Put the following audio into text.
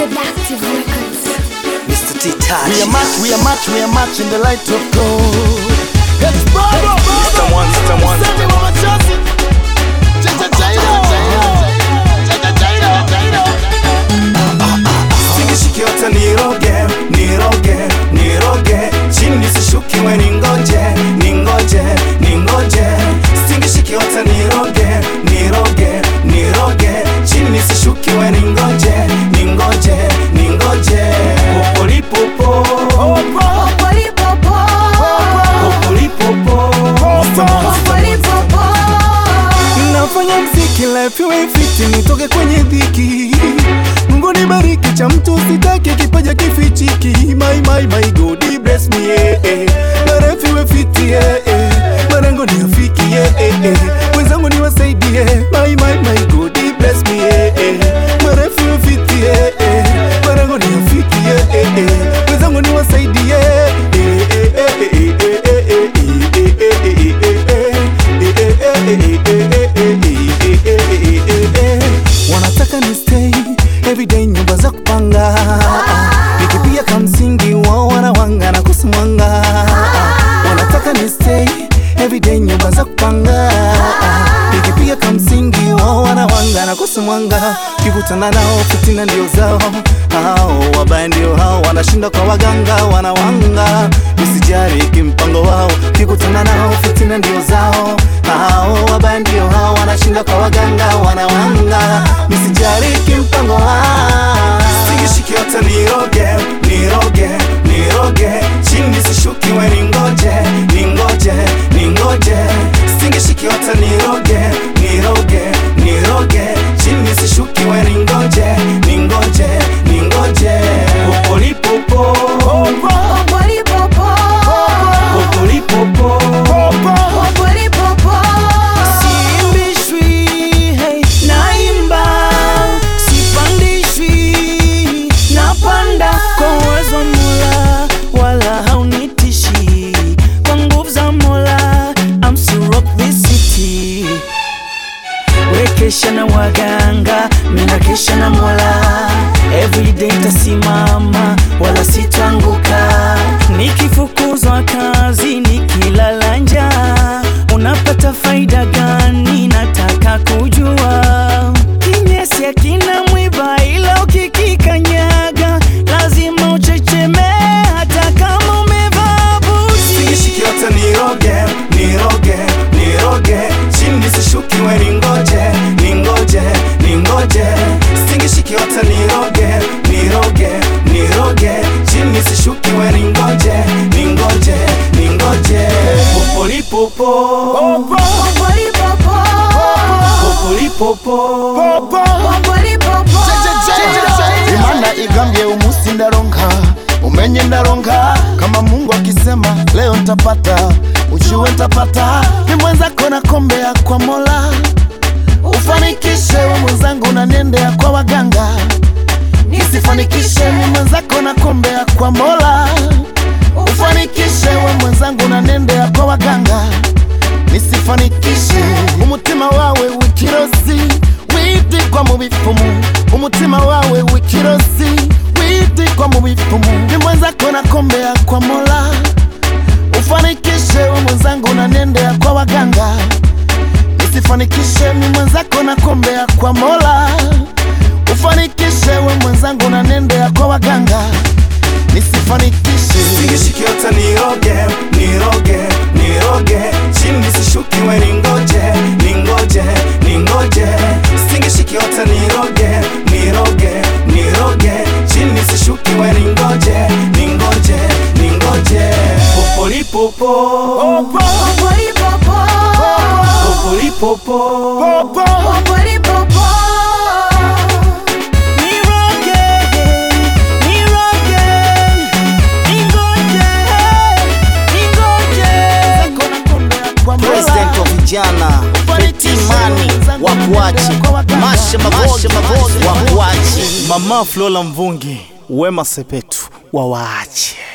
Seductive Records. Mr. T Touch. We are match, we are match, we are match in the light of God. It's Bravo, Mr. One, Mr. One. Send me one chance. Jaja, Jairo. Jaja, Jairo, Jairo. Singishikiota niroge, niroge, niroge chini sishukiwe ningoje, ningoje, ningoje Singishikiota niroge, niroge, niroge chini sishukiwe ningoje, ningoje, ningoje Popolipopo, popolipopo Nafanya mziki life iwe fiti nitoke kwenye dhiki Mungu nibariki cha mtu sitaki kipaja kifichiki My my my God he bless me yeah, eh. Na life iwe fiti yeah, eh. Marengo ni afiki yeah, eh, eh. Wenzangu niwasaidie My my my God he bless me yeah, eh. Na life iwe fiti yeah, eh. Marengo ni afiki yeah, eh, eh. Wenzangu niwasaidie eh, eh, eh, eh, eh, eh, eh, eh, eh, eh, eh, eh, eh. wanataka ni stay everyday nyumba za kupanga nikipia kamsingi wao wanawanga na kusimwanga wanataka ni stay everyday nyumba za kupanga nikipiga kamsingi wao wanawanga na kusimwanga kikutana nao fitina ndio zao hao wabaya ndio hao wanashinda kwa waganga wanawanga usijari kimpango wao kikutana nao fitina ndio zao hao wabaya ndio hao wanashinda kwa waganga wanawanga misijari kimpango wao Singishikiota niroge, niroge, niroge chini sishukiwe ningoje, ningoje, ningoje Singishikiota niroge, niroge, niroge chini sishukiwe ningoje, ningoje, ningoje Popolipopo, popolipopo Siimbishwi, hey, naimba, sipandishwi, napanda kwa uwezo wa Mola, wala haunitishi kwa nguvu za Mola. I'm still rock this city. Wekesha na waganga, mina kesha na Mola. Everyday tasimama, wala sitwanguka. Nikifukuzwa kazi, nikilala njaa, unapata faida gani? Nataka kujua. Kinyesi akina mwiba, ila ukikikanyaga lazima uchechemee, hata kama umevaa buti. Singishikiota niroge, niroge, niroge chini sishukiwe ningoje, ningoje, ningoje Singishikiota niroge, niroge, niroge chini sishukiwe ningoje, ningoje, ningoje Popolipopo, popolipopo imana igambye umusi ndaronka umenye ndaronka kama mungu akisema leo ntapata ujue ntapata ni mwenzako nakombea kwa mola ufanikishe we mwenzangu nanendea kwa waganga nisifanikishe ni mwenzako nakombea kwa mola ufanikishe we mwenzangu nanendea kwa waganga nisifanikishe umutima wawe wikirozi widigwa mu bipfumu umutima wawe wikirozi widigwa mu bipfumu ni mwenzako nakombea kwa mola ufanikishe we mwenzangu nanendea kwa waganga nisifanikishe mi mwenzako nakombea kwa mola ufanikishe we mwenzangu nanendea kwa waganga nisifanikishe Singishikiota niroge, niroge, niroge chini sishukiwe ningoje, ningoje, ningoje Singishikiota niroge, niroge, niroge chini sishukiwe ningoje, ningoje, ningoje Popolipopo, popolipopo Niroge, niroge, ningoje, ningoje. President wa vijana Fetimani wakuache Masha Mabozi wakuache Mama Flola Mvungi Wema Sepetu wawaache